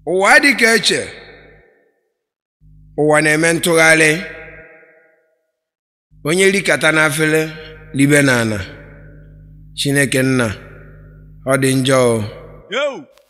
ụwa dị ka eche ụwa na-eme ntụgharị onye rikata n'afele libe n'ana chineke nna ọ dị njọ o Yo!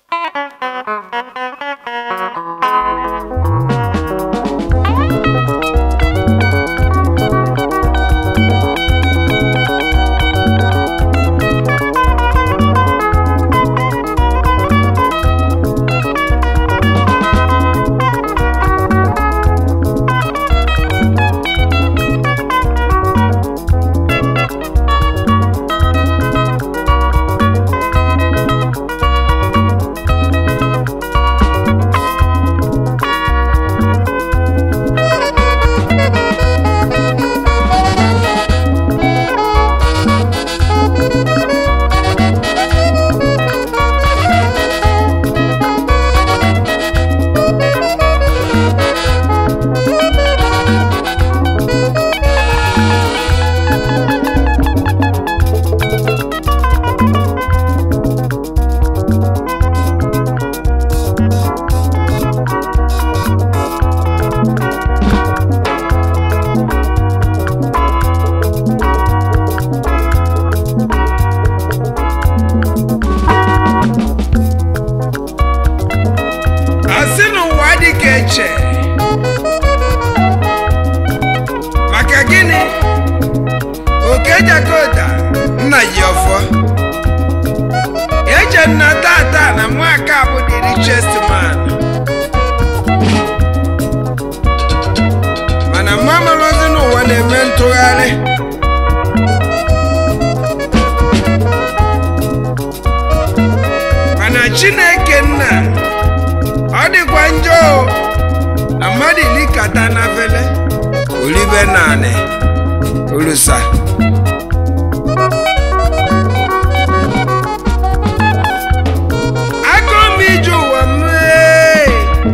asị n'ụwa dị ka eche maka gịnị oke jakota nna ji ọfọ eche nna tata na nwaka bụ the richest man mana mma malọzi n'ụwa na-eme ntụgharị mana chineke nna ọ dịkwa njọ o na mmadụ ilikata na vele olibe naanị olusa aka m ije ụwa m ee.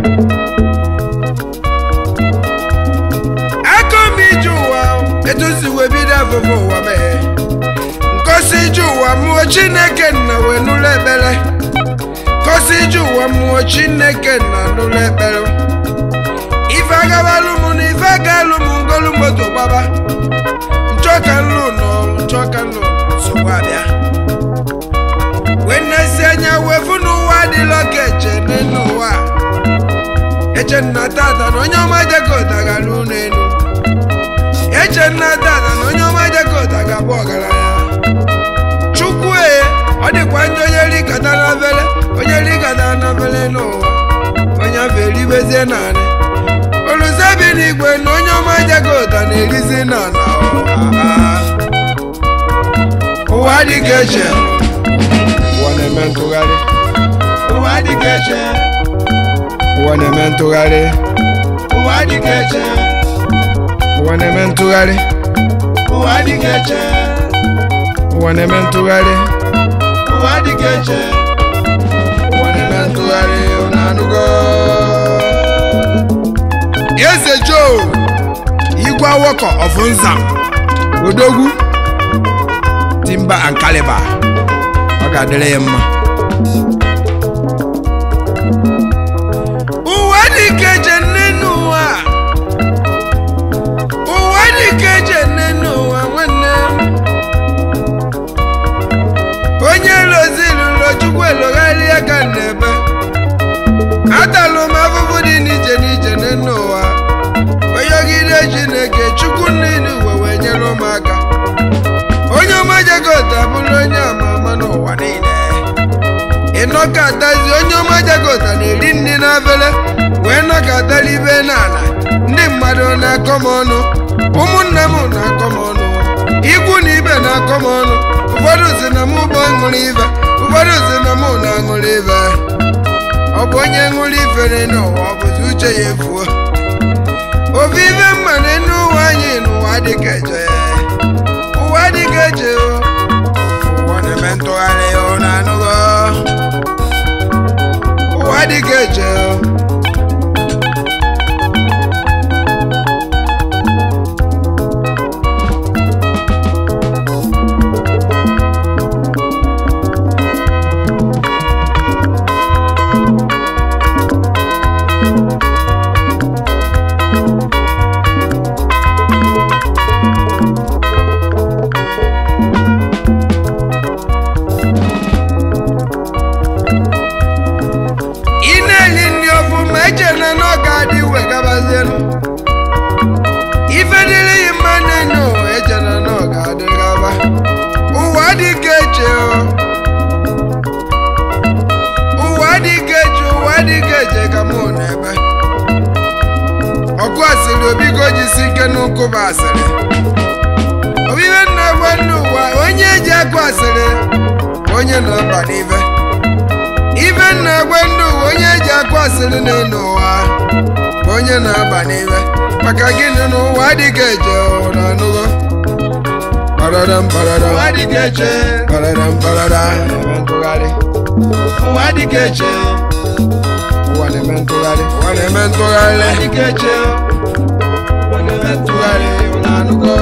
aka m ije ụwa etu si wee bido afụfụ ụwa mee nkosi ije ụwa mụọ chineke nna wee nụlụ ekpere kosi ije ụwa mmụọ chineke na n'ụlọ ekpere ife agabalụ m na ife agalụ m ngolu moto gbaba nchọka nlụ n'ọrụ nchọka nlụ nsogbu abịa wee nnesi anya wefu n'ụwa adịla ka eche n'elu ụwa eche nna tata na onye ọma jekota gara ụlọ elu eche nna tata na onye ọma jekota ga-abụ ọgaranya chukwu e ọ dịkwa ndị onye rikata na vele onye rikata na vele n'ụwa onye afọ eribezie naanị oluzebi n'igwe na onye ọma jagota na-erizi n'ala ụwa dịka eche ụwa na-eme ntụgharị ụwa dịka eche ụwa na-eme ntụgharị ụwa dịka eche ụwa na-eme ntụgharị ụwa dịka eche ụwa na-eme ntụgharị ụwa dịka eche ụwa na-eme ntụgharị unu anụgo eze joe igwe awọkọ of nzam odogwu timba and caliber ọ ga-adịrị ya mma ụwa dịka eche nne n'ụwa ụwa dịka eche nne n'ụwa nwanne m onye loziri chukwu elogharịa ka n'ebe atalụ m afụfụ dị n'iche n'iche n'elu ụwa onye ogide chineke chukwu niile uwe wee nyere ụmụaka onye ọma jagota bụrụ onye ama ama n'ụwa niile ịnọkọtazi onye ọma jagota na-eri nri n'afele wee nọkọtara ibe n'ala ndị mmadụ na-akọ m ọnụ ụmụnne m na-akọ m ọnụ ikwu na ibe na-akọ m ọnụ ụfọdụ si na mụ bụ ṅụrụ ibe ụfọdụ si na mụ na-aṅụrụ ibe ọ bụ onye ṅụrụ ifere n'ụwa ọ bụzi uche ya efuo ofe ife mma n'enu ụwa anyị n'ụwa dịka eche ụwa dịka eche o. ụwa na-eme ntụgharị ọ na-anụgo ụwa dịka eche o. na na ọ ga-adị wegabazienụ ife dịrị yi mma n'enu eche na na ọ ga-adị gaba ụwa dị ka eche o ụwa dị ka eche ụwa dị ka eche ka mụ na ebe ọkụ asịrị obigo jisi ike n'ụkwụ bụ asịrị obibe nna gwa ndị ụwa onye eji akụ asịrị bụ onye na-aba n'ibe ibe nna gwa ndị ụwa onye eji akụ asịrị n'elu ụwa bụ onye na-aba n'ibe maka gịnị na ụwa adịghị eje na anụgo Baradam baradam ụwa dị ka eche baradam baradam eme ntụgharị ụwa dị ka eche ụwa na-eme ntụgharị ụwa na-eme ntụgharị ụwa dị ka eche ụwa na-eme ntụgharị ụlọ anụgo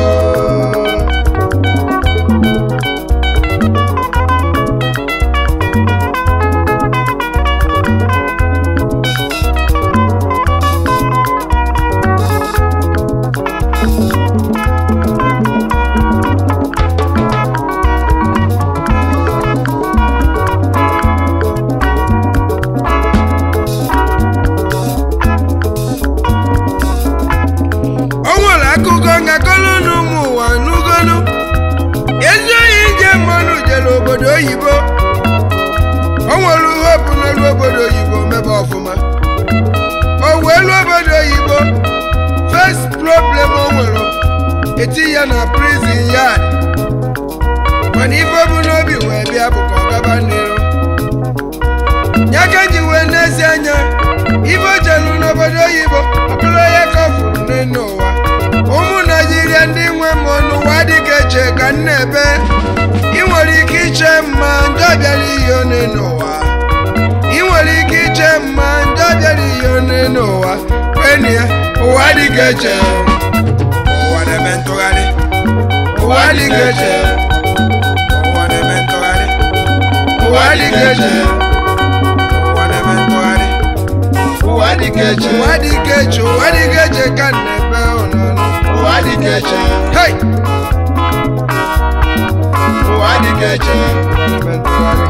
o nwere akụkọ ngakọrọ n'ụmụ ụwa n'ugonu ezi oyi nje mmanụ jere obodo oyibo o nwere ihe bụ n'elu obodo oyibo mebe ọfụma o wee lụọ obodo oyibo first problem o nwere eti ya na prison yard mana ife bụ n'obi wee bịa bụ ka ọ gaba n'iru ya ka ji wee n'ezi anya ife o jelu n'obodo oyibo ọ bụrụ onye ka ọ fụrụ n'elu ụwa ụmụ naijiria ndị nwe m n'ụwa dịka eche ka m na-ebe ị nwere ike iche mma ndị ọbịara ihe one n'ụwa ị nwere ike iche mma ndị ọbịara ihe one n'ụwa kwenụ ya ụwa dịka eche ụwa na-eme ntụgharị ụwa dịka eche ụwa na-eme ntụgharị ụwa dịka eche ụwa na-eme ntụgharị ụwa dị ka eche ụwa dịka eche ụwa dịka eche ka m na-ebe ụnụnụ ụwa dị ka eche Hey! ụwa dị ka eche na-eme ntụgharị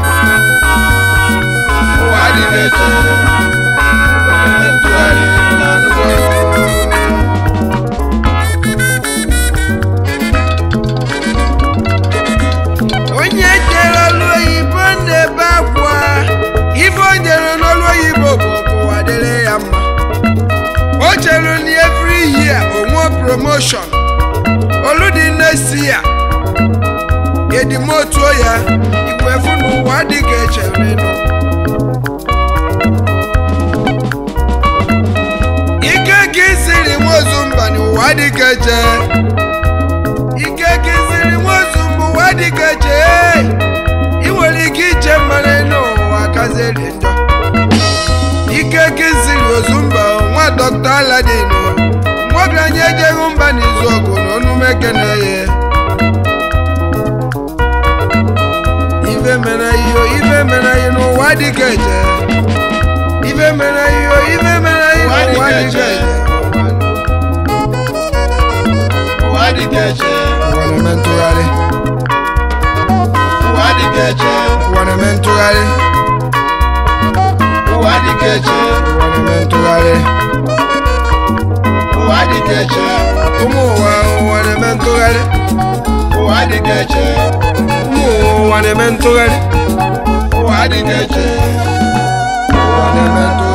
ụwa dị ka eche ụwa na-eme ntụgharị ụlọ anụgo onye jere ọlụ oyibo na-ebe akwa ife o jere n'ọlụ oyibo bụ ọbụwa dịrị ya mma o chere na every year onwe promotion oludi next year edimotuo ya igwe fụ n'ụwa dịka echere nọ ike ka isiri nwozu mba n'ụwa dịka eche ike ka isiri nwozu mba ụwa dịka eche ị nwere ike iche mmanụ n'ụwa kaziri njọ ike ka isiri ozu mba nwa dọkta aladin nwabianye ejeghị mba n'izu ọgụ na onumeke na-eye ife mere iyo ife mere iyo n'ụwa dịka eche ife mere iyo ife mere iyo Ụwa n'ụwa dịka dịka eche. eche ụwa dị ka eche ụwa na-eme ntụgharị ụwa dị ka eche ụwa na-eme ntụgharị ụwa dị ka eche ụwa na-eme ntụgharị ụwa dị ka eche ụmụ ụwa ụwa na-eme ntụgharị ụwa dị ka eche ụmụ ụwa ụwa na-eme ntụgharị ụwa dị ka eche ụwa na-eme ntụgharị